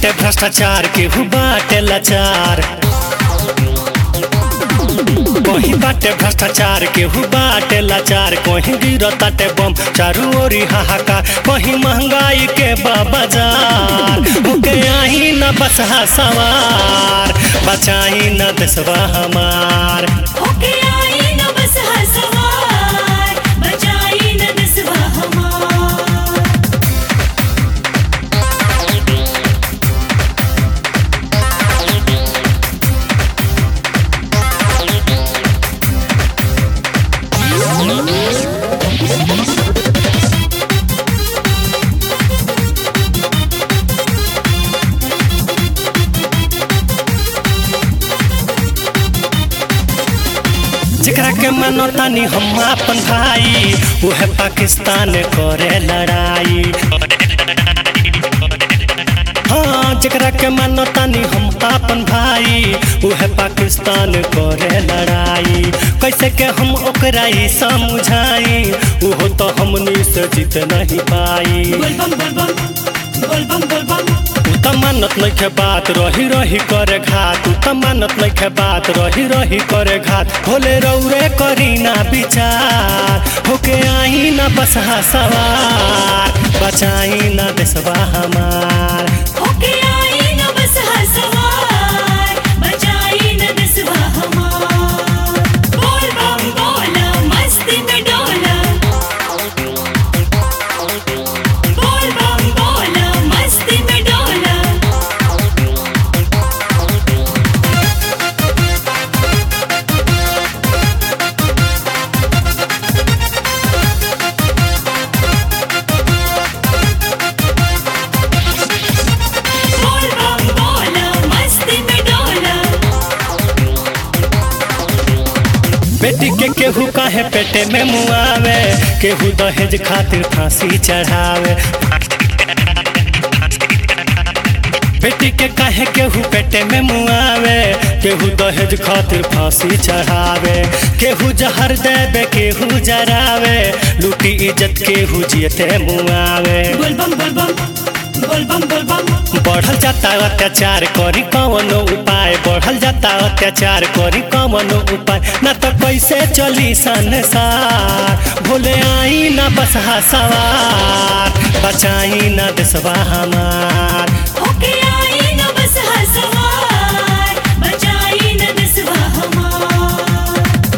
बाटे भ्रष्टाचार केहू बाटे लाचार कहीं बाटे भ्रष्टाचार केहू बाटे लाचार कहीं गिरताटे बम चारू ओरी हाहाकार कहीं महंगाई के बा बाजार होके आई न बसहा सवार बचाई न देशवा हमार होके आई न बस हसवार बचाई न दसवा हमार जेकरा के मानो तानी हम अपन भाई उहे पाकिस्तान करे लड़ाई हाँ जेकरा के मानो तानी हम अपन भाई उहे पाकिस्तान करे लड़ाई कैसे के हम ओकरा ही समझाई उहो तो हमनी से जीत नहीं पाई बोल बम बोल बम बोल बम बोल बम तू त मानत नइखे बात रही रही करे घात तू त मानत नइखे बात रही रही करे घात भोले रौरे करी ना विचार होके आई ना बसहा सवार बचाई ना देशवा हमार होके आई न बस हसवार बचाई न दसवा हमार बोल बम बोला मस्ती में डोला बोल बम बोला मस्ती में डोला बोल बम बोला मस्ती में डोला बेटी के केहू काहे पेटे में मुआवे केहू दहेज खातिर फांसी चढ़ावे बेटी के काहे केहू पेटे में मुआवे केहू दहेज खातिर फांसी चढ़ावे केहू जहर देवे केहू जरावे लूटी इज्जत केहू जियते मुआवे बोल बम बोल बम बोल बम बोल बम बढ़ल जाता अत्याचार करी कवनो उपाय बढ़ल जाता अत्याचार करी कवनो उपाय ना तो कैसे चली संसार भोले आई ना बसहा सवार बचाई ना देशवा हमार होके आई न बस हसवार बचाई न दसवा हमार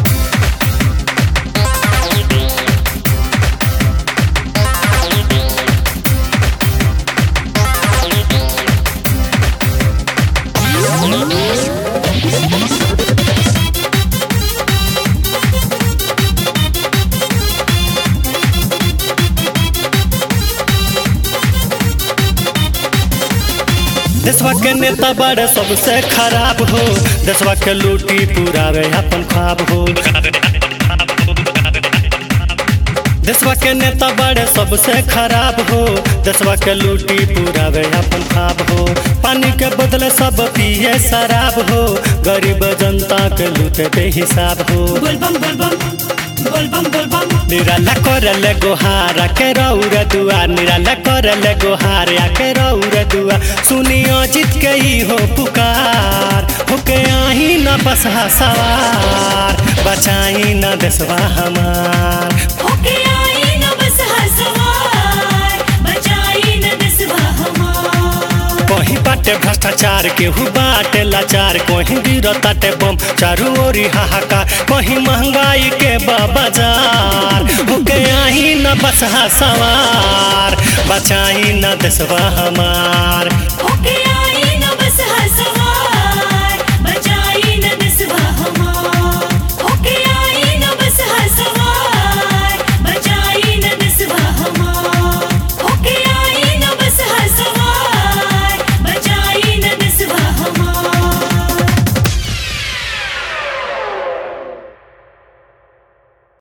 देशवा के नेता बड़े सबसे खराब हो देशवा के लूटी पुरावे अपन ख्वाब हो देशवा के नेता बड़े सबसे खराब हो देशवा के लूटी पुरावे अपन ख्वाब हो पानी के बदले सब पिए शराब हो गरीब जनता के लूटे बेहिसाब हो बोल बम बोल बम बोल बम बोल बम निराला करल गोहार के रौर दुआ निराला करल गोहार के रौर दुआ सुनियो जीत के ही हो पुकार होके आई न बसहा सवार बचाई न देशवा हमार होके आई न बस हसवार बचाई न दसवा हमार कहीं बाटे भ्रष्टाचार केहू बाटे लाचार कहीं गिरताटे बम चारू ओरी हाहाकार कहीं महंगाई के बा बाजार होके आई न बसहा सवार बचाई न देशवा हमार